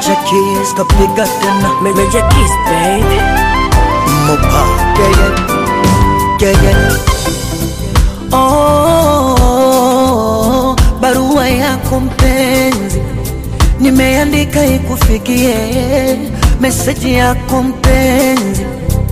Major Keys kapiga tena Major Keys, baby. Mopa yeah, yeah. Yeah, yeah. Oh, barua yako mpenzi nimeandika ikufikie, meseji yako mpenzi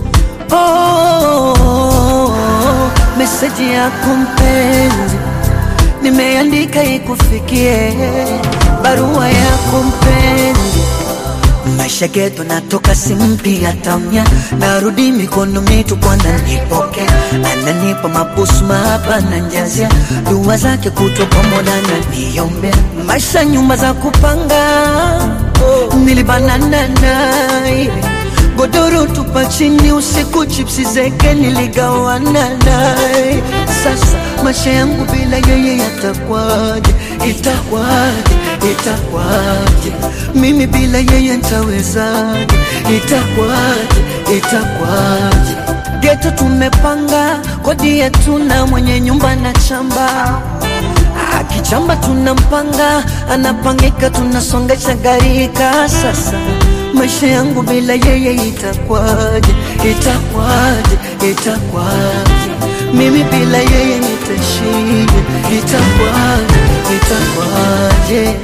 oh, meseji yako mpenzi nimeandika ikufikie, barua yako mpenzi maisha geto natoka simpia tamya narudi mikono mitupu ananipoke ananipa mabusu mahaba na njazia dua zake kutwa pamoja na niombea maisha nyumba za kupanga nilibanana naye godoro tupa chini usiku chipsi zeke niligawana naye sasa maisha yangu bila yeye yatakwaje itakwaje itakwaje mimi bila yeye ntawezaje itakwaje itakwaje geto tumepanga kodi yetu na mwenye nyumba na chamba akichamba tunampanga anapangika tunasongesha garika sasa maisha yangu bila yeye itakwaje itakwaje itakwaje mimi bila yeye nitashije itakwaje itakwaje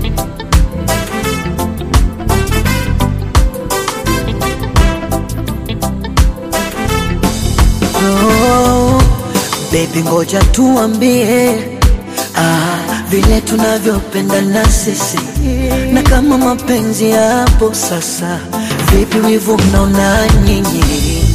oh, baby ngoja tuambie ah, vile tunavyopendana sisi na kama mapenzi yapo sasa vipi wivu mnaona nyinyi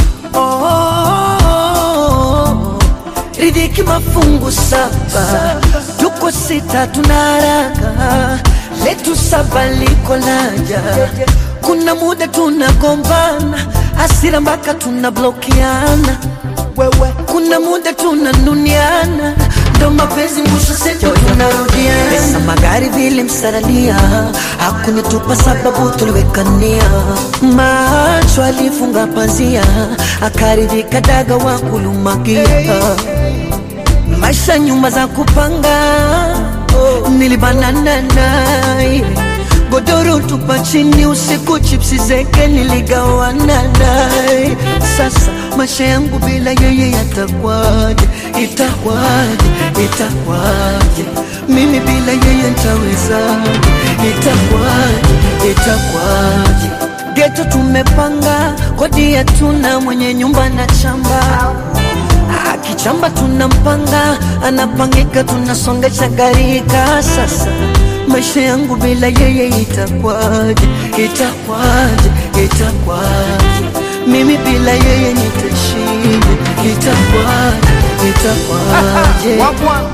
oh, ridhiki mafungu saba tuko sita tuna haraka letu saba liko laja kuna muda tunagombana hasira mpaka tunablokiana wewe kuna muda tunanuniana ndo mapenzi mwisho sejo tunarudiana pesa magari vile msaralia hakunitupa sababu tuliwekania macho alifunga pazia akaridhika daga wa kulumakia maisha nyumba za kupanga nilibanana naye godoro tupa chini usiku chipsi zeke niligawana naye sasa maisha yangu bila yeye yatakwaje itakwaje itakwaje mimi bila yeye ntawezaje itakwaje itakwaje geto tumepanga kodi yetu na mwenye nyumba na chamba akichamba tunampanga anapangika tunasongesha garika sasa maisha yangu bila yeye itakwaje itakwaje itakwaje mimi bila yeye nitashije itakwaje itakwaje Wagwan.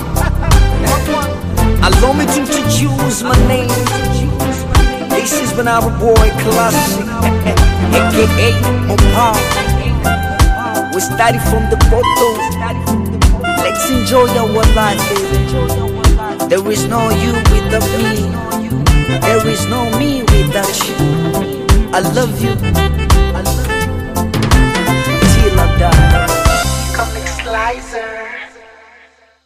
Allow me to introduce my name. This is Banana Boy Classic, aka Mopa. We started from the bottom. Let's enjoy our life, baby. There is no you without me. There is no me without you. I love you. I love you. Till I die. Comic Slicer.